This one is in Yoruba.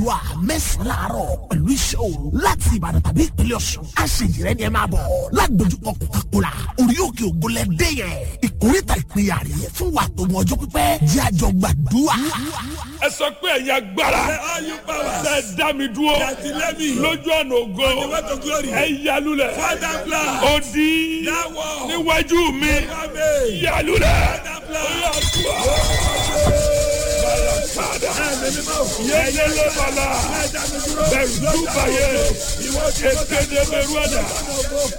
wà mẹ́sàn-án láàárọ̀ pẹ̀lú iṣẹ́ òru láti ìbàdàn tàbí ìpínlẹ̀ ọ̀ṣun aṣèjìrẹ́ ni ẹ máa bọ̀ lágbójúkọ kòkàkòrà orí òkè ògùnlẹ̀ dé yẹn ìkórìtà ìpínyà rè fún wa tó mọ ọjọ́ pípẹ́ jẹ́ àjọ gbàdúrà. ẹ sọ pé ẹ̀yin agbára ṣe dá mi dúró lójú ọ̀nà ògo ẹ yalulẹ̀ odi níwájú mi yalulẹ̀ yẹlẹlẹ bala bẹẹ dúbàyẹ èkéde bẹrù ẹdá